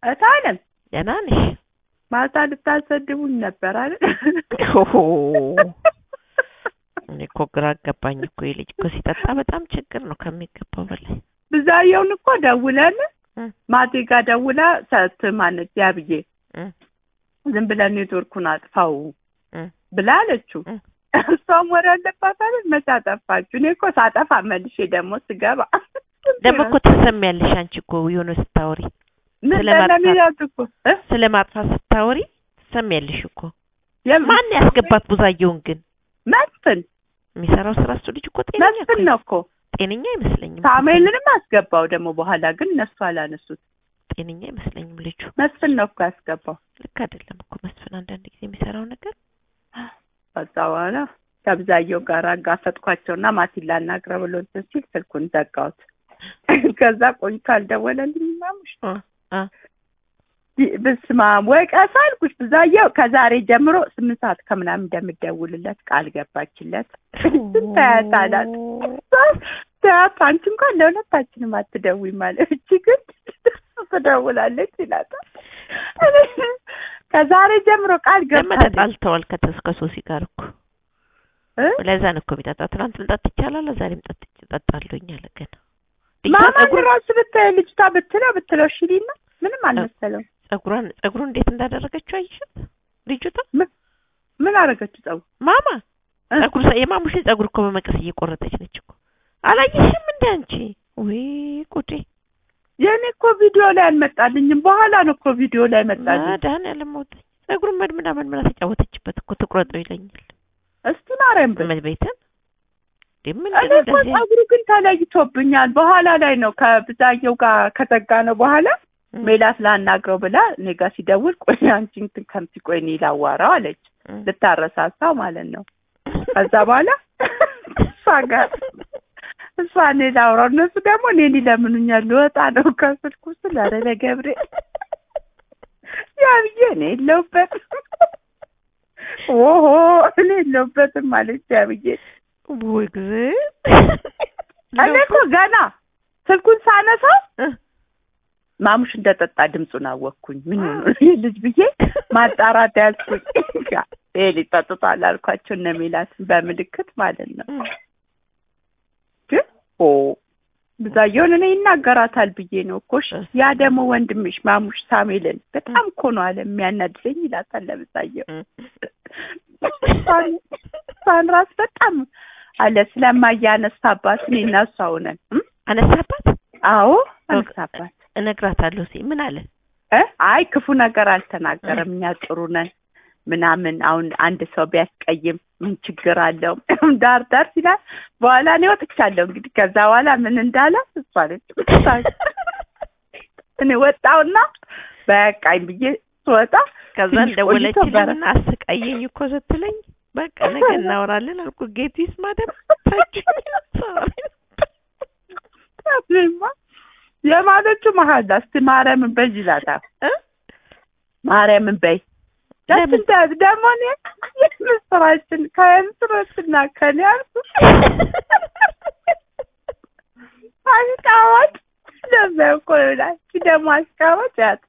እታለም ደህና ነሽ? ማታ ልታሰድቡኝ ነበር አይደል? ኦሆ እኔ እኮ ግራ አጋባኝ እኮ ይህ ልጅ እኮ ሲጠጣ በጣም ችግር ነው ከሚገባው በላይ። ብዛየውን እኮ ደውለን እ ማቴ ጋር ደውላ ሰት ማነች ያብዬ እ ዝም ብለን ኔትወርኩን አጥፋው እ ብላ አለችው። እ እሷም ወሬ አለባት አይደል? መቼ አጠፋችሁ? እኔ እኮ ሳጠፋ መልሼ ደግሞ ስገባ ደግሞ እኮ ትሰሚያለሽ አንቺ እኮ የሆነ ስታወሪ ምን ስለ ማጥፋት- ለሚላት እኮ እ? ስለ ማጥፋት ስታወሪ ትሰሚያለሽ እኮ። የም- ማን ያስገባት ቡዛየውን ግን መስፍን የሚሰራው ስራ እሱ ልጅ እኮ ጤነኛ እኮ መስፍን ነው እኮ ጤነኛ አይመስለኝም። ሳሙኤልንም አስገባው ደግሞ በኋላ ግን እነሱ አላነሱት። ጤነኛ አይመስለኝም ልጁ። መስፍን ነው እኮ ያስገባው። ልክ አይደለም እኮ መስፍን አንዳንድ ጊዜ የሚሰራው ነገር ከዛ በኋላ ከብዛየው ጋር አጋፈጥኳቸውና ማቲን ላናግረው ብሎ እንትን ሲል ስልኩን ዘጋሁት። ከዛ ቆይቶ አልደወለልኝም ማሙሽ እ እ ብስማ ወይ ቀስ አልኩሽ። ብዛየው ከዛሬ ጀምሮ ስምንት ሰዓት ከምናምን እንደምደውልለት ቃል ገባችለት። ታያት አላት። ታያት አንቺ እንኳን ለሁለታችንም አትደውይ ማለት እቺ ግን ትደውላለች ይላታል። ከዛሬ ጀምሮ ቃል ደግሞ ገባለች። ተጣልተዋል ከተስ ከሶሲ ጋር እኮ እ? ለዛ ነው እኮ የሚጠጣ። ትናንት ልጠጥ ይቻላል ዛሬም ጠጥ ጠጣለሁኝ አለ ገና ማማን ጸጉር ራሱ ብታይ ልጅቷ ብትለው ብትለው እሺ ሊና ምንም አልመሰለው። ጸጉሯን ጸጉሩን እንዴት እንዳደረገችው አይሽት ልጅቷ ምን አደረገችው? ጸጉር ማማ እ? ጸጉር ሰ- የማሙሽን ጸጉር እኮ በመቀስ እየቆረጠች ነች እኮ አላየሽም እንደ አንቺ ወይ ጉዴ የእኔ እኮ ቪዲዮ ላይ አልመጣልኝም። በኋላ ነው እኮ ቪዲዮ ላይ መጣልኝ። መድኃኒዓለም ሞተኝ ጸጉሩን መድምና መድምና ተጫወተችበት እኮ ትቁረጠው ይለኛል እስቲ ማርያም ብል መቤትን ምን እኔ እኮ ጸጉሩ ግን ተለይቶብኛል። በኋላ ላይ ነው ከብዛየው ጋር ከዘጋ ነው በኋላ ሜላት ላናግረው ብላ እኔ ጋር ሲደውል ቆይ አንቺ እንትን ከምቲ ቆይ እኔ ላዋራው አለች። ልታረሳሳው ማለት ነው። ከዛ በኋላ እሷ ጋር እሷ እኔ ላውራው እነሱ ደግሞ እኔን ይለምኑኛል። ልወጣ ነው ከስልኩ ስል ኧረ ለገብርኤል ያ ብዬ እኔ የለሁበትም ኦሆ እኔ የለሁበትም አለች ያ ብዬ ወይ ጊዜ እኔ እኮ ገና ስልኩን ሳነሳው ማሙሽ እንደጠጣ ድምፁን አወቅኩኝ። ምን ሆኖ ነው ይህ ልጅ ብዬ ማጣራት ያዝኩኝ። ይሄ ልጅ ጠጥቷል አልኳቸው እነ ሜላትን በምልክት ማለት ነው። ግን ኦ ብዛየውን እኔ ይናገራታል ብዬ ነው እኮ እሺ። ያ ደግሞ ወንድምሽ ማሙሽ ሳሙኤልን በጣም እኮ ነው አለ የሚያናድደኝ ይላታል ለብዛየው እሷን ራስ በጣም አለ ስለማያነሳባት እኔ እና እሷ ሆነን እም? አነሳባት አዎ አነሳባት እነግራታለሁ ሲል ምን አለ እ አይ ክፉ ነገር አልተናገረም። እኛ ጥሩ ነን ምናምን አሁን አንድ ሰው ቢያስቀይም ምን ችግር አለው? ዳር ዳር ሲላል በኋላ እኔ ወጥቻለሁ። እንግዲህ ከዛ በኋላ ምን እንዳለ እሷ ነች እኔ ወጣውና በቃኝ ብዬ ስወጣ ከዛ ትንሽ ቆይቶ እንደወለችልኝና አስቀየኝ እኮ ስትለኝ በቃ ነገ እናወራለን አልኩ። ጌቲስ ማደም እኔማ የማለቹ መሀል እስቲ ማርያምን በይ ይላታል። ማርያምን በይ ደስ እንደ ደግሞ እኔ የምስራችን ከምስራችንና ከኔ አልኩ አስቃዋጭ ለዛ እኮ ይላል ደግሞ አስቃዋጭ ያት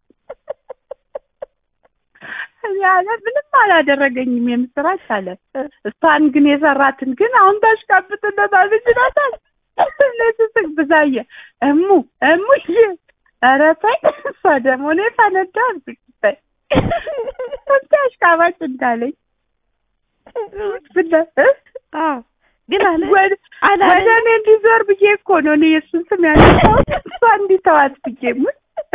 ያለ ምንም አላደረገኝም የምስራች አለ። እሷን ግን የሰራትን ግን አሁን ታሽቃብጥለታለች ይላታል። ለስስቅ ብዛየ እሙ እሙዬ ኧረ ተይ እሷ ደግሞ እኔ ፈነዳ አልኩኝ ተይ እስኪ አሽቃባጭ እንዳለኝ ብለ ግን አለ ወደ አላለ ወደ እኔ እንዲዞር ብዬ እኮ ነው እኔ የእሱን ስም ያነሳሁት እሷ እንዲተዋት ብዬ ምን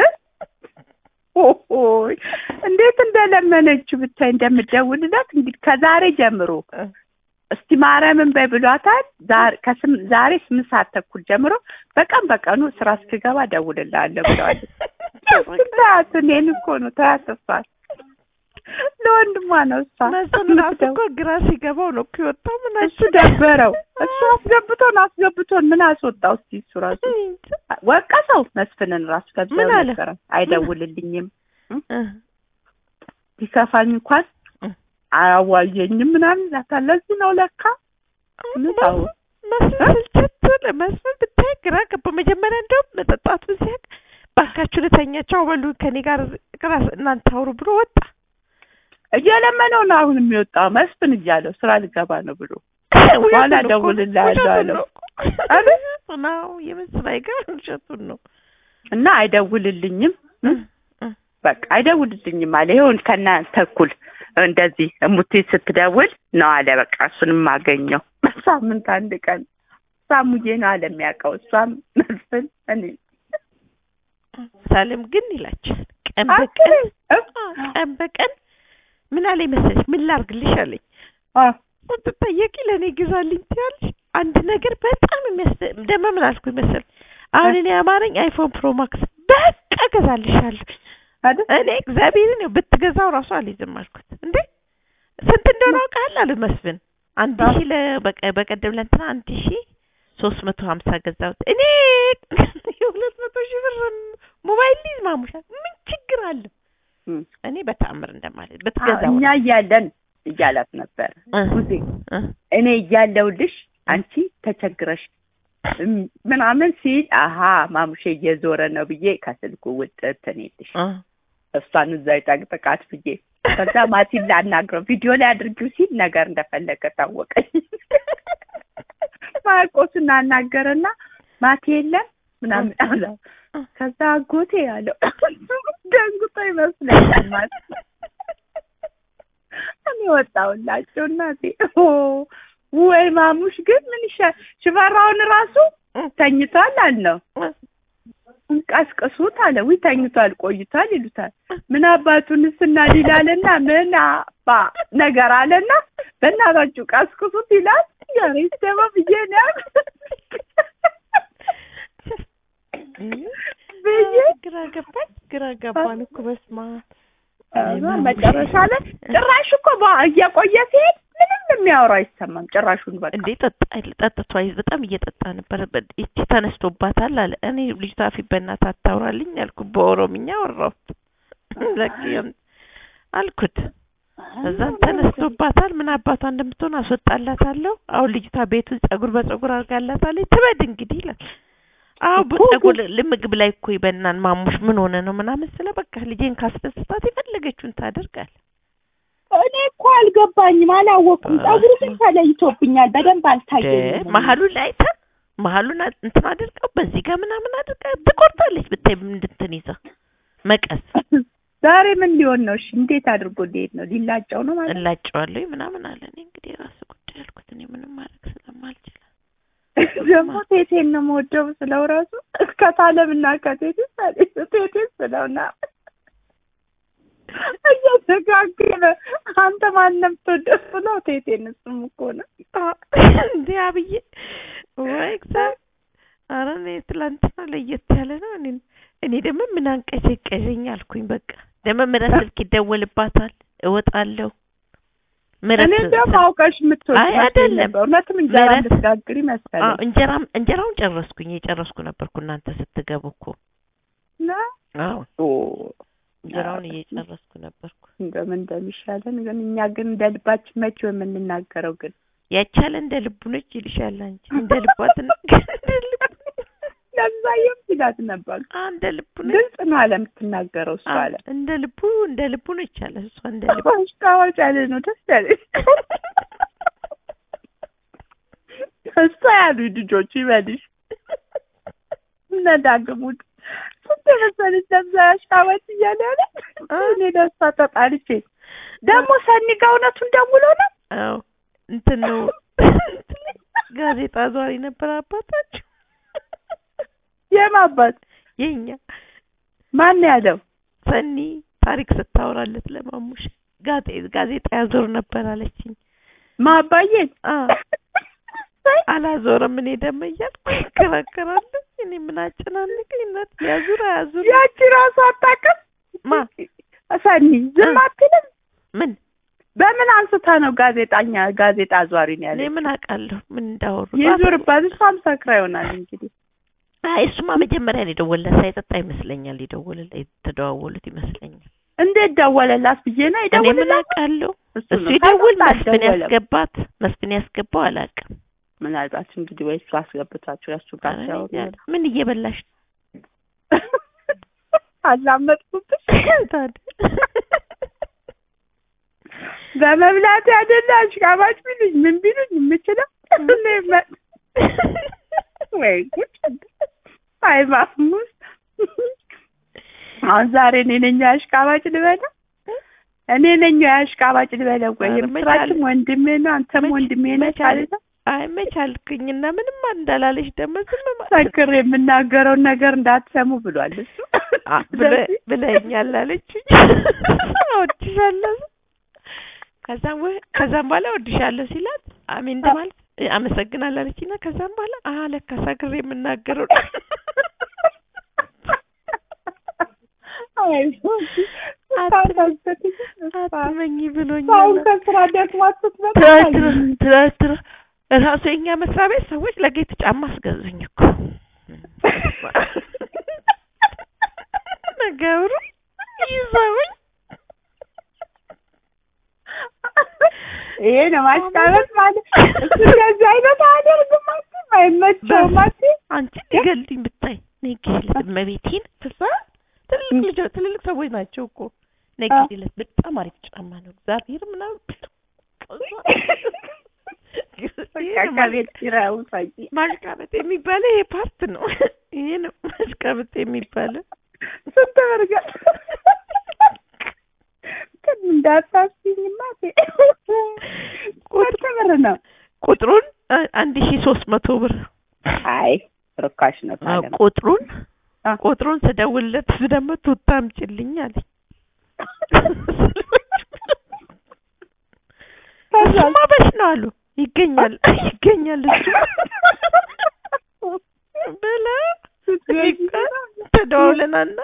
ኦሆይ እንዴት እንደለመነችው ብታይ እንደምደውልላት እንግዲህ ከዛሬ ጀምሮ እስቲ ማርያምን በይ ብሏታል። ዛሬ ከስም ዛሬ ስምንት ሰዓት ተኩል ጀምሮ በቀን በቀኑ ስራ እስክገባ እደውልልሃለሁ ብለዋለች። ታያት እኔን እኮ ነው ታያት እሷን ለወንድሟ ነው እሷ መስፍን ራሱ እኮ ግራ ሲገባው ነው እኮ የወጣው። ምን እሱ ደበረው። እሱ አስገብቶን አስገብቶን ምን አስወጣው? እስቲ እሱ ራሱ ወቀሰው መስፍንን ራሱ ከዛ ምን አለ? ነገረ አይደውልልኝም እ ቢከፋኝ እንኳን አያዋየኝም ምናምን ይላታል። ለዚህ ነው ለካ ምታው መስፍን ስልችት ብለ- መስፍን ብታይ ግራ ገባ። መጀመሪያ እንደውም መጠጣቱን ሲያውቅ ባካችሁ ልተኛቸው በሉ ከኔ ጋር ክላስ እናንተ አውሩ ብሎ ወጣ። እየለመነው ነው አሁን የሚወጣው መስፍን እያለው ስራ ልገባ ነው ብሎ በኋላ ውሸቱን እኮ- እደውልልሃለሁ ውሸቱን አለው። ነው እኮ። አይደል? ነው የምስል አይገርም ውሸቱን ነው። እና አይደውልልኝም እ እም? እ በቃ አይደውልልኝም አለ። ይሁን ከእናንተ እኩል እንደዚህ እሙቴ ስትደውል ነው አለ። በቃ እሱንም አገኘው በሳምንት አንድ ቀን ሳሙዬ ነው አለ የሚያውቀው። እሷም መስፍን እኔ ሳለም ግን ይላችኋል ቀን አክሬ በቀን እ? አ- ቀን በቀን ምን አለኝ መሰለሽ ምን ላርግልሽ አለኝ አ ስትጠየቂ ለእኔ ግዛልኝ ትያለሽ አንድ ነገር በጣም የሚያስ ደግሞ ምን አልኩኝ መሰለሽ አሁን እኔ አማረኝ አይፎን ፕሮ ማክስ በቃ እገዛልሻለሁ አይደል? እኔ እግዚአብሔርን ያው ብትገዛው ራሱ አልይዝም አልኩት እንዴ ስንት እንደሆነ አውቃለሁ አለ መስፍን አንድ አዎ። ሺህ ለ- በቀ- በቀደም ለእንትና አንድ ሺህ ሶስት መቶ ሀምሳ ገዛሁት እኔ የሁለት መቶ ሺህ ብር ሞባይል ሊዝ ማሙሻ ምን ችግር አለ እም። እኔ በተአምር እንደማለት አዎ፣ ብትገዛው እኛ እያለን እያላት ነበር እ ሙዜ እ እኔ እያለሁልሽ አንቺ ተቸግረሽ እም ምናምን ሲል አሀ ማሙሼ እየዞረ ነው ብዬ ከስልኩ ውጥት እኔልሽ እ እሷን እዛ ይጠቅጥቃት ብዬ ከዛ ማቲን ላናግረው ቪዲዮ ላይ አድርጊው ሲል ነገር እንደፈለገ ታወቀኝ። ማርቆስን አናገረና ማቲ የለም ምናምን አለ። ከዛ አጎቴ ያለው ደንግጦ ይመስለኛል ማለት እኔ ወጣሁላቸው እናቴ ኦ ወይ ማሙሽ ግን ምን ይሻል ሽፈራውን ራሱ ተኝቷል አልነው ቀስቅሱት አለ ዊ ተኝቷል ቆይቷል ይሉታል ምን አባቱንስ እናዲላልና ምን አባ ነገር አለና በእናታችሁ ቀስቅሱት ይላል ያሬ ደግሞ ብዬ ነው ብዬ ግራ ገባኝ ግራ ገባን እኮ በስማ ከዛ መጨረሻ ላይ ጭራሽ እኮ በ- እየቆየ ሲሄድ ምንም የሚያወራው አይሰማም ጭራሹን በቃ እንዴ ጠጣ ጠጥቷ በጣም እየጠጣ ነበር በ- ይቺ ተነስቶባታል አለ እኔ ልጅቷ ፊት በእናትህ አታውራልኝ አልኩ በኦሮምኛ አወራሁት ለቅ አልኩት እዛም ተነስቶባታል ምን አባቷ እንደምትሆን አስወጣላታለሁ አሁን ልጅቷ ቤቱን ጸጉር በጸጉር አድርጋላታለች ትበድ እንግዲህ ይላል አዎ በጸጉር ምግብ ላይ እኮ ይበናን ማሙሽ ምን ሆነ ነው ምናምን ስለ በቃ ልጄን ካስደስታት የፈለገችውን ታደርጋል እኔ እኮ አልገባኝም አላወቅኩም ጸጉሩ ግን ተለይቶብኛል በደንብ አልታየኝም መሀሉን ላይ አይታ መሀሉን አ- እንትን አድርገው በዚህ ጋር ምናምን አድርጋ ትቆርጣለች ብታይ እንድንትን ይዛ መቀስ ዛሬ ምን ሊሆን ነው እሺ እንዴት አድርጎ ሊሄድ ነው ሊላጨው ነው ማለት ነው? እላጨዋለሁ ምናምን አለ እኔ እንግዲህ የራሱ ጉዳይ አልኩት እኔ ምንም ማድረግ ስለማልችል ደግሞ ቴቴን ነው የምወደው ስለው ራሱ ከታለምና ከቴቴ ቴቴ ስለውና እየተጋገረ አንተ ማንም ትወደው ስለው ቴቴን እሱም እኮ ነው እንዴ አብዬ ወይ እግዚአብሔር ኧረ እኔ ትላንትና ለየት ያለ ነው እኔ እኔ ደግሞ ምን አንቀዠቀዠኝ አልኩኝ በቃ ደግሞ ምረት ስልክ ይደወልባታል እወጣለሁ ምረት እኔ ደግሞ አውቀሽ የምትወድ አይ አይደለም። ነበር እውነትም እንጀራ ምረት- ልትጋግሪ አዎ መሰለኝ እንጀራም እንጀራውን ጨረስኩኝ የጨረስኩ ነበርኩ እናንተ ስትገቡ እኮ እና አዎ ኦ እንጀራውን እየጨረስኩ ነበርኩ እንደምን እንደሚሻለን ግን እኛ ግን እንደ ልባችን መቼ የምንናገረው ግን ያቻለ እንደ ልቡ ነች ይልሻል አንቺ እንደ ልቧ ትናገር እንደ ልቡ ለዛየም ሲላት ነበር አ እንደ ልቡ ነች ግልጽ ነው አለ የምትናገረው እሱ አ አለ እንደ ልቡ እንደ ልቡ ነች አለ እሷ እንደ ልቡ አሽቃባጭ ያለ ነው ደስ ያለኝ እሷ ያሉ ልጆቹ ይበልሽ እነ ዳግሙት ስንት የመሰለች ለብዛ አሽቃባጭ እያለ ያለ እኔ ደስታ ተጣልቼ ደግሞ ሰኒ ጋ እውነቱን ደውሎ ነው አዎ እንትን ነው ጋዜጣ ዟሪ ነበር አባታችሁ የማባት የኛ ማን ያለው ሰኒ ታሪክ ስታወራለት ለማሙሽ ጋዜ ጋዜጣ ያዞር ነበር አለችኝ ማባዬን አ አላዞረም እኔ ደግሞ እያልኩ እከራከራለሁ እኔ ምን አጨናነቀኝ እናት ያዙር አያዙር ያቺ ራሱ አታውቅም ማ ሰኒ ዝም አትልም ምን በምን አንስታ ነው ጋዜጣኛ ጋዜጣ አዟሪ ነው እኔ ያለ ምን አውቃለሁ ምን እንዳወሩ የዞርባት እሷም ሰክራ ይሆናል እንግዲህ አይ እሱማ መጀመሪያ ነው የደወለለት ሳይጠጣ ይመስለኛል የደወለለት የተደዋወሉት ይመስለኛል እንዴት ደወለላት ብዬ ነው እኔ ምን የደወለላት አውቃለሁ እሱ እሱ ነው። ይደውል ከዛ መስፍን አልደወለም። ያስገባት መስፍን ያስገባው አላውቅም ምናልባት እንግዲህ ወይ እሱ አስገብታችሁ ያሱ ጋር ኧረ እኔ ሲያወሩ እንጃ። ምን እየበላሽ ነው አላመጥኩብሽ ታዲያ በመብላት ያደለ አሽቃባጭ ቢሉኝ ምን ቢሉኝ የምችለው እኔ መ- ወይ ጉድ! አይ ማሙስ አሁን ዛሬ እኔ ነኝ አሽቃባጭ ልበለው እኔ ነኝ አሽቃባጭ ልበለው ወይ ኧረ የምስራችም መቻል- ወንድሜ ነው አንተም መች- ወንድሜ ነህ መቻል- ማለት ነው አይ መቻልክኝና ምንም እንዳላለሽ ደግሞ ዝም ማለት ሰክር የምናገረውን ነገር እንዳትሰሙ ብሏል እሱ አ- ብለ- ብለኸኛል አለችኝ። እወድሻለሁ ከዛም ወ- ከዛም በኋላ እወድሻለሁ ሲላት አሜን እንደማለት እ፣ አመሰግናለሁ አለችኝና ከዛም በኋላ አ ለካ ሰክሬ የምናገረው አትመኝ ብሎኛል። አሁን ከስራ ደክሟት ስትመጣ ትናንትና ትናንትና እራሱ የኛ መስሪያ ቤት ሰዎች ለጌት ጫማ አስገዙኝ እኮ ነገሩ ይዘውኝ ይሄ ነው ማስታወስ ማለት እሱ እንደዚህ አይነት አያደርግም አትይም አይመቸውም አትይም አንቺ ሊገልኝ ብታይ ነግለት እመቤቴን ፍሳ ትልልቅ ልጅ ትልልቅ ሰዎች ናቸው እኮ ነግለት በጣም አሪፍ ጫማ ነው እግዚአብሔር ምናምን በቃ ከቤት ኪራዩ ሳይ ማሽቃበጥ የሚባለው ይሄ ፓርት ነው። ይሄ ነው ማሽቃበጥ የሚባለው። ስንት ብር ገ- ግን እንዳታስቢኝማ ስንት ብር ነው? ቁጥሩን አ- አንድ ሺ ሶስት መቶ ብር አይ ርካሽ ነው አዎ፣ ታለም ቁጥሩን አ። ቁጥሩን ስደውልለት እሱ ደግሞ ቱታ አምጪልኝ አለኝ። እሱማ በሽ ነው አሉ ይገኛል ይገኛል እሱ ብላ ተደዋውለናና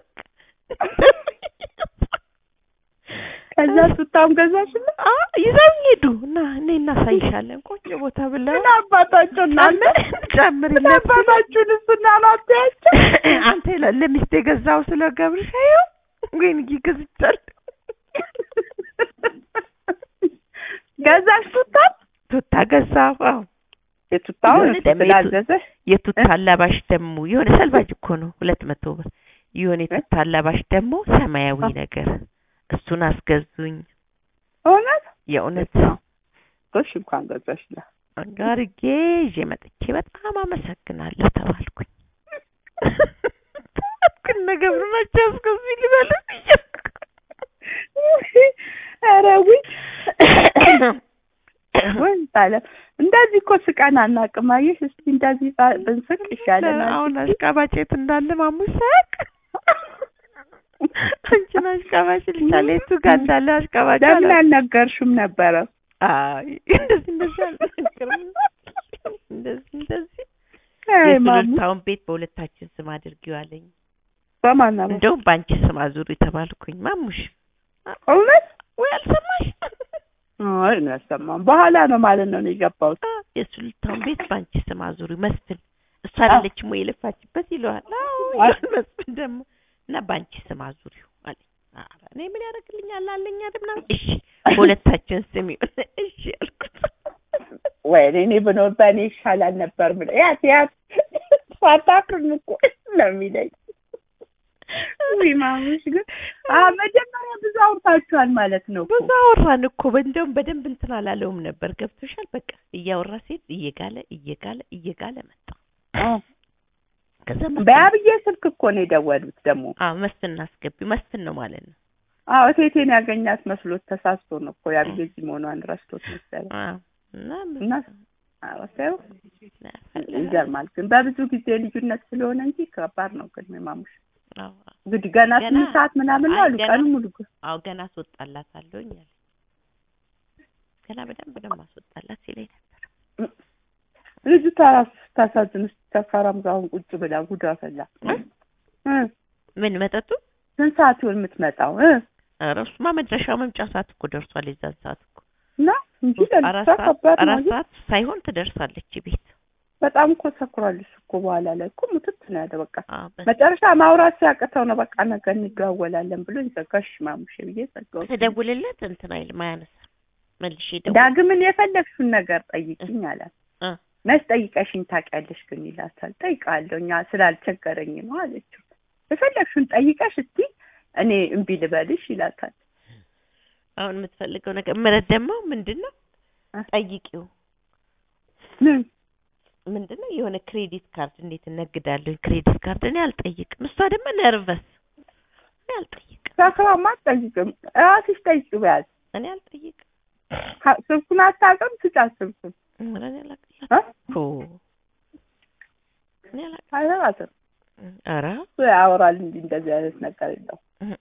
ከዛ ሱታም ገዛሽልኝ አ ይዘው ሄዱ እና እኔ እናሳይሻለን ቆንጆ ቦታ ብለው ምን አባታቸው እናለ ምን ጨምርለት አባታችሁን እሱና ናትያቸው አንተ ለ- ለሚስት የገዛው ስለ ገብርሽ ይኸው ወይን ይገዝቻለሁ ገዛሽ ቱታም ቱታ ገዛሁ አዎ የቱታውን የሆነ ደግሞ ስላዘዘሽ የቱታ አላባሽ ደግሞ የሆነ ሰልባጅ እኮ ነው ሁለት መቶ ብር የሆነ የቱታ አላባሽ ደግሞ ሰማያዊ አ- ነገር እሱን አስገዙኝ እውነት የእውነት ጎሽ እንኳን ገዛሽ ላ አጋርጌ ይዤ መጥቼ በጣም አመሰግናለሁ ተባልኩኝ ግን ነገር ናቸው አስገዙኝ ልበል ኧረ ውይ ወይ ታለ እንደዚህ እኮ ስቀን አናውቅም። አየሽ እስቲ እንደዚህ ባ- ብንስቅ ይሻለናል። አሁን አሽቃባጭ የት እንዳለ ማሙሽ ሳያውቅ አንቺን አሽቃባጭ ልሻለ የቱ ጋር እንዳለ አሽቃባጭ ለምን አላ አልነገርሽም ነበረ? አይ እንደዚህ እንደዚህ አልነገርም እንደዚህ እንደዚህ አይ ማሙ የሱሉልታውን ቤት በሁለታችን ስም አድርጊው አለኝ በማን ነው? እንደውም በአንቺ ስም አዙሪ ተባልኩኝ ማሙሽ እውነት? ወይ አልሰማሽ አይ ነው ያሰማም። በኋላ ነው ማለት ነው ነው የገባሁት። አ፣ የሱሉልታውን ቤት በአንቺ ስም አዙሪ መስፍን እሷ አይደለችም ወይ የለፋችበት ይለዋል አዎ ይለዋል መስፍን ደግሞ እና በአንቺ ስም አዙሪው አለኝ ኧረ እኔ ምን ያደርግልኛል አለኝ አይደል ምናምን እሺ በሁለታችን ስም ይሁን እሺ አልኩት ወይ እኔ ብኖር በእኔ ይሻላል ነበር ብለ ያት ያት ሳታፍርም እኮ ነው የሚለኝ። ውይ ማሙሽ ግን አ መጀመሪያ ብዙ አውርታችኋል ማለት ነው እኮ። ብዙ አወራን እኮ እንደውም በደንብ እንትን አላለውም ነበር ገብቶሻል በቃ እያወራ ሴት እየጋለ እየጋለ እየጋለ መጣ አዎ። ከዛ መስፍን- በአብዬ ስልክ እኮ ነው የደወሉት ደግሞ። አዎ መስፍን እናስገቢው መስፍን ነው ማለት ነው አዎ እቴቴን ያገኛት መስሎት ተሳስቶ ነው እኮ የአብዬ እዚህ መሆኗን ረስቶት መሰለኝ። አዎ እና እና አዎ ሳይው ያፈላል። ይገርማል። ግን በብዙ ጊዜ ልዩነት ስለሆነ እንጂ ከባድ ነው። ግን ማሙሽ አዎ እንግዲህ ገና ገና- ስምንት ሰዓት ምናምን ነው አይ አሉ ገና- ቀኑ ሙሉ እኮ። አዎ ገና አስወጣላታለሁኝ አለ ገና በደንብ ነው ማስወጣላት ሲለኝ ነበር ልጁ ታራስ ታሳዝን ውስጥ ተፈራም ጋር አሁን ቁጭ ብላ ጉዳ ፈላ እ? እ ምን መጠጡ ስንት ሰዓት ይሆን የምትመጣው እ ኧረ እሱማ መድረሻው መምጫ ሰዓት እኮ ደርሷል የዛን ሰዓት እኮ እና እንጂ አራት ለልጅቷ ሰዓት ከባድ ነው አራት አይደል? ሰዓት ሳይሆን ትደርሳለች ቤት በጣም እኮ ሰክሯል እሱ እኮ በኋላ ላይ እኮ ሙትት ነው ያለ በቃ አዎ በ- መጨረሻ ማውራት ሲያቅተው ነው በቃ ነገ እንደዋወላለን ብሎ ዘጋሽ ማሙሽ ብዬ ዘጋው ስደውልለት እንትን አይልም አያነሳም መልሼ ደውል ዳግምን የፈለግሽውን ነገር ጠይቅኝ አላት እ መች ጠይቀሽኝ ታውቂያለሽ ግን ይላታል ጠይቃለሁ እኛ ስላልቸገረኝ ነው አለችው የፈለግሽውን ጠይቀሽ እስቲ እኔ እምቢ ልበልሽ ይላታል። አሁን የምትፈልገው ነገር ምረት ደግሞ ምንድን ነው እ? ጠይቂው ምን ምንድን ነው የሆነ ክሬዲት ካርድ እንዴት እነግዳለሁ ክሬዲት ካርድ እኔ አልጠይቅም እሷ ደግሞ ነርቨስ እኔ አልጠይቅም ሳስባማ አትጠይቅም፣ እራስሽ ጠይቂው በያዝ እኔ አልጠይቅም ካ- ስልኩን አታውቅም፣ ስጫት ስልኩን ኧረ እኔ አላቅላትም እ? ኦ እኔ አላቅም አይሰራትም። ኧረ እሱ ያወራል እንጂ እንደዚህ አይነት ነገር የለው።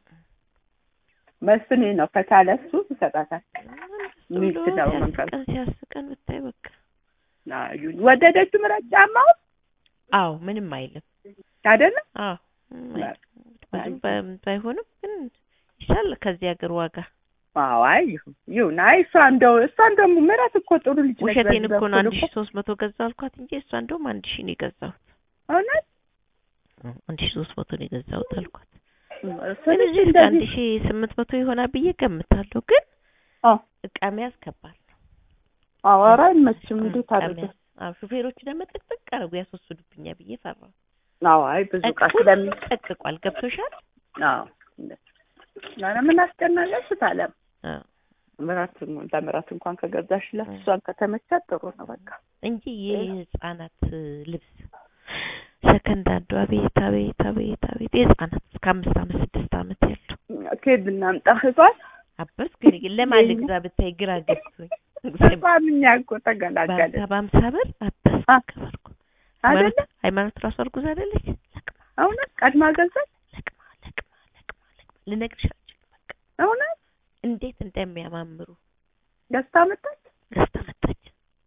መስፍኔ ነው ከቻለ እሱ ይሰጣታል። ሚስት ነው መንቀል ሲያስቀን ሲያስቀን ብታይ በቃ አዩኝ ወደደች ምረጥ ጫማው አዎ ምንም አይልም አይደለም አዎ ምንም አይልም። ብዙም ባይ- ባይሆንም ግን ይሻል ከዚህ ሀገር ዋጋ አዎ አይ ይሁን ይሁን አይ እሷ እንደው እሷ እንደውም ምረት እኮ ጥሩ ልጅ ነች። ውሸቴን በዚህ እኮ ነው በኩል አንድ እኮ ሺ ሶስት መቶ ገዛው አልኳት እንጂ እሷ እንደውም አንድ ሺ ነው የገዛሁት እውነት አንድ ሺ ሶስት መቶ ነው የገዛሁት አልኳት እሱ ግን ልጅ እዚህ እስከ አንድ እንደዚህ ሺ ስምንት መቶ ይሆናል ብዬ ገምታለሁ ግን አዎ እቃ መያዝ ከባድ ነው አዎ ኧረ አይመችም እንዴት እቃ አድርገ መያዝ አዎ ሹፌሮቹ ደግሞ ጥቅጥቅ አድርጎ ያስወስዱብኛል ብዬ ፈራሁ አዎ አይ ብዙ እቃ ጠቅ- ስለሚ ጠቅቋል ገብቶሻል አዎ ኧረ ምን አስጨናለሽ ታለም አዎ ምራት ለምራት እንኳን ከገዛሽላት እሷን ከተመቻት ጥሩ ነው በቃ እንጂ የህፃናት ልብስ ሰከንድ አንዱ አቤት አቤት አቤት አቤት የህፃናት እስከ አምስት አመት ስድስት አመት ያሉ ከየት እናምጣ ህዟል አበስ ግን ግን ለማን ልግዛ ብታይ ግራ ገብቶኝ ህሷን እኛ እኮ በሀምሳ ተገላገልን በሀምሳ ብር አበስ አ- ከበርኩ አይደለ ሃይማኖት ሃይማኖት ራሱ እርጉዝ አይደለች ለቅማ እውነት ቀድማ ገዛች ለቅማ ለቅማ ለቅማ ለቅማ ልነግርሽ አልችልም በቃ እውነት እንዴት እንደሚያማምሩ ገዝታ መጣች ገዝታ መጣች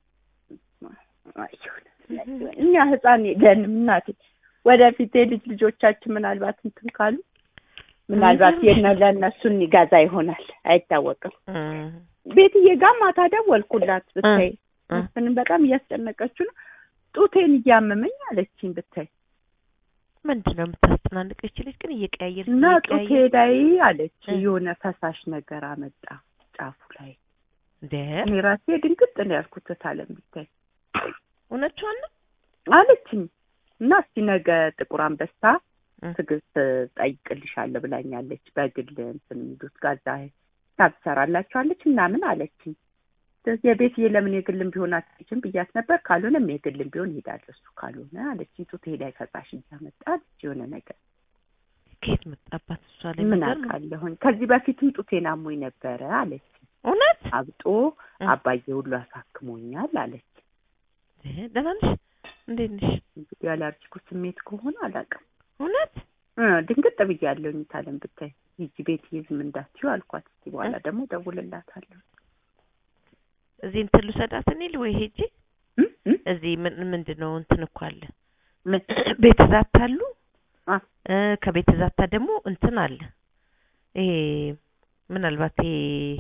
አይሁን እኛ ህፃን የለንም እናቴ ወደፊት የልጅ ልጆቻችን ምናልባት እንትን ካሉ ምናልባት የነ ለእነሱን ይገዛ ይሆናል አይታወቅም እም፣ ቤትዬ ጋር ማታ ደወልኩላት ብታይ እ፣ መስፍንን በጣም እያስጨነቀችው ነው ጡቴን እያመመኝ አለችኝ ብታይ ምንድን ነው የምታስጨናንቀች ልጅ ግን እየቀያየር እና ጡቴ ላይ አለች እ። የሆነ ፈሳሽ ነገር አመጣ ጫፉ ላይ እንደ እኔ ራሴ ድንግጥ ነው ያልኩት ታለም ብታይ እውነቷን ነው አለችኝ እና እስቲ ነገ ጥቁር አንበሳ እ። ትዕግስት ጠይቅልሻለሁ ብላኛለች በግል እንትን የሚሉት ጋዛ ሂሳብ ትሰራላችኋለች ምናምን አለችኝ ስለዚህ የቤትዬ ለምን የግልም ቢሆን አትችም ብያት ነበር ካልሆነም የግልም ቢሆን ይሄዳል እሱ ካልሆነ አለችኝ ጡቴ ላይ ፈሳሽ እያመጣ አለች የሆነ ነገር ከየት መጣባት እሷ ላይ ምን የሚገርም ነው። አውቃለሁኝ ከዚህ በፊትም ጡቴን አሞኝ ነበረ አለች እውነት አብጦ እ። አባዬ ሁሉ አሳክሞኛል አለች እ፣ ደህና ነሽ እንዴት ነሽ እንግዲህ ያላርጅኩ ስሜት ከሆነ አላውቅም እውነት እ ድንግጥ ብያለሁኝ ታለም ብታይ ሂጂ ቤት ዝም እንዳትዪው አልኳት እስኪ በኋላ ደግሞ ደውልላታለሁ እዚህ እንትን ልውሰዳት እኔ ወይ ሄጄ እ? እ? እዚህ ምን ምንድን ነው እንትን እኮ አለ ምን? ቤት ዛታ አሉ አ እ ከቤት ዛታ ደግሞ እንትን አለ ይሄ ምናልባት ይሄ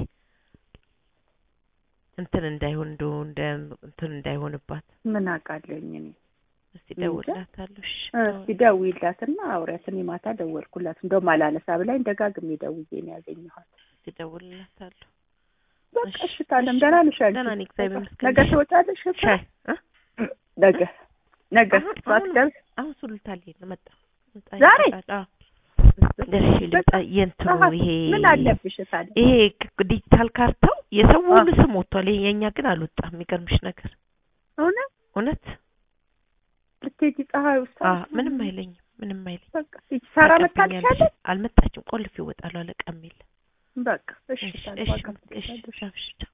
እንትን እንዳይሆን እንደው እንደ እንትን እንዳይሆንባት ምን አውቃለሁኝ እኔ እስቲ ደውልላታለሁ እሺ እ፣ እስኪ ደውዪላትና አውሪያት እኔ ማታ ደወልኩላት እንደውም አላነሳ ብላኝ ደጋግሜ ደውዬ ነው ያገኘኋት እስቲ ደውልላታለሁ በቃ እሺ፣ እሺ ታለም ደህና ነሽ አንቺ? ደህና ነኝ እግዚአብሔር ይመስገን ነገ ትወጫለሽ እኮ? ሻይ እ? ነገ ነገ አሁን- ጠዋት አሁን- ደርስ አሁን ሱሉልታ ልሄድ ነው መጣሁ ዛሬ? አዎ ደርሼ ልምጣ የእንትኑ ጠዋት ይሄ ምን አለብሽ ታዲያ ይሄ ክ- ዲጂታል ካርታው የሰው አ። ሁሉ ስም ወጥቷል። ይሄ የእኛ ግን አልወጣም። የሚገርምሽ ነገር እውነት እውነት ልትሄጂ ፀሐይ ውስጥ አ ምንም አይለኝም፣ ምንም አይለኝም። በቃ ሂጂ ሰራ ታቀብኛለሽ። መታልሻለች አልመጣችም። ቆልፍ ይወጣሉ አለቃም የለም። በቃ እሺ እሺ ታዲያ እሺ ዋጋ እሺ ትገዛለሽ። እሺ